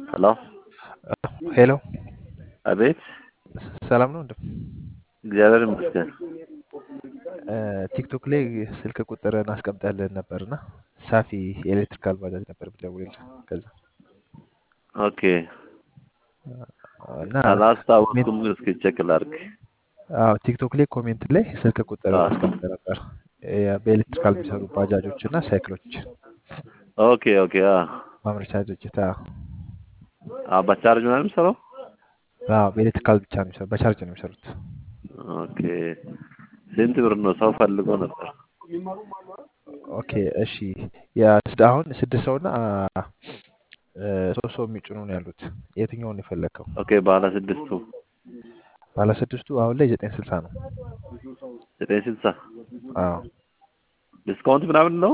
ሄሎ ሄሎ አቤት ሰላም ነው ወንድም? እግዚአብሔር ይመስገን ቲክቶክ ላይ ስልክ ቁጥርን አስቀምጠልን ነበር እና ሳፊ የኤሌክትሪካል ባጃጅ ነበር ብደውልልህ ከዛ ኦኬ እና አላስታወስኩም እስኪ ቼክ ላድርግ አዎ ቲክቶክ ላይ ኮሜንት ላይ ስልክ ቁጥር አዎ። አስቀምጠ ነበር የ- በኤሌክትሪካል የሚሰሩ ባጃጆች እና ሳይክሎች ኦኬ ኦኬ አ ማምረቻ ድርጅት አዎ። አ በቻርጅ ምናምን የሚሰራው አዎ በኤሌክትሪካል ብቻ ነው የሚሰሩ በቻርጅ ነው የሚሰሩት ኦኬ ስንት ብር ነው ሰው ፈልጎ ነበር ኦኬ እሺ ያ- አሁን ስድስት ሰው እና ሶስት ሰው የሚጭኑ ነው ያሉት የትኛውን ነው የፈለግከው ኦኬ ባለ ስድስቱ ባለ ስድስቱ አሁን ላይ ዘጠኝ ስልሳ ነው ዘጠኝ ስልሳ አዎ ዲስካውንት ምናምን ነው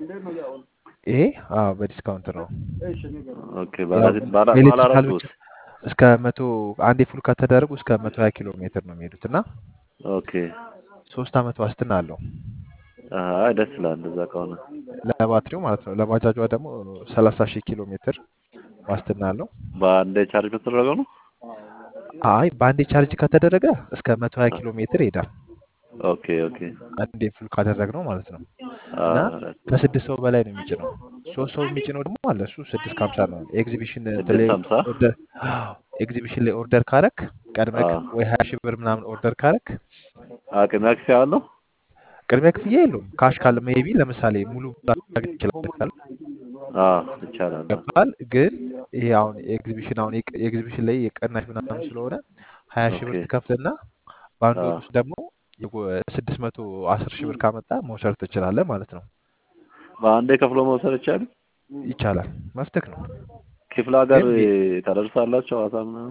ይሄ አዎ በዲስካውንት ነው ኦኬ ባለ ያው ስድ- ባለ ባለ በኤሌክትሪካል አራቱ ብቻ እስከ መቶ አንዴ ፉል ከተደረጉ እስከ መቶ ሀያ ኪሎ ሜትር ነው የሚሄዱት እና ኦኬ ሶስት አመት ዋስትና አለው አይ ደስ ይላል እንደዛ ከሆነ ለባትሪው ማለት ነው ለባጃጇ ደግሞ ሰላሳ ሺህ ኪሎ ሜትር ዋስትና አለው በአንዴ ቻርጅ ከተደረገው ነው አይ በአንዴ ቻርጅ ከተደረገ እስከ መቶ ሀያ ኪሎ ሜትር ይሄዳል ኦኬ ኦኬ አንዴ ፉል ካደረግነው ማለት ነው አ እና ከስድስት ሰው በላይ ነው የሚጭነው ሶስት ሰው የሚጭነው ደግሞ አለ እሱ ስድስት ከሀምሳ ነው ኤግዚቢሽን እንትን ላይ ስድስት ሀምሳ ኦርደር ኤግዚቢሽን ላይ ኦርደር ካረክ ቀድመክ አ ወይ ሀያ ሺህ ብር ምናምን ኦርደር ካረክ አቅም ያክስ ያለው ቅድሚያ ክፍያ የለውም ካሽ ካለ ሜቢ ለምሳሌ ሙሉ ማድረግ ይችላል አ ይቻላል አ ገባል ግን ይሄ አሁን ኤግዚቢሽን አሁን የቅ- ኤግዚቢሽን ላይ የቀናሽ ምናምን ስለሆነ ሀያ ሺህ ብር ኦኬ ትከፍልና በአንድ አ ወር ውስጥ ደግሞ ስድስት መቶ አስር ሺህ ብር ካመጣ መውሰድ ትችላለህ ማለት ነው በአንዴ ከፍሎ መውሰድ ይቻላል ይቻላል መፍትክ ነው ክፍለ ሀገር ግን የ- ታደርሳላችሁ ሐዋሳ ምናምን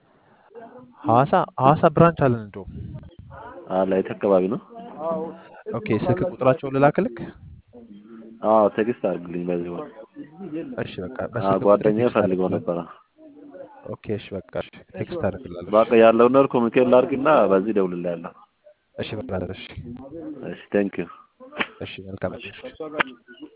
ሐዋሳ ሐዋሳ ብራንች አለን እንደውም አለ የት አካባቢ ነው ኦኬ ስልክ ቁጥራቸውን ልላክልክ አዎ ቴክስት አድርግልኝ በዚህ ወር እሺ በቃ አ በስልክ ቁጥር ጓደኛዬ ቴክስት ፈልገው አደርግልሃለሁ ነበረ ኦኬ እሺ በቃ እሺ ቴክስት አደርግልሃለሁ በቃ እሺ ያለውን ነገር ኮሚኒኬት ላድርግና በዚህ እደውልልሃለሁ እሺ ብራዘር እሺ እሺ ቴንክ ዩ እሺ መልካም እሺ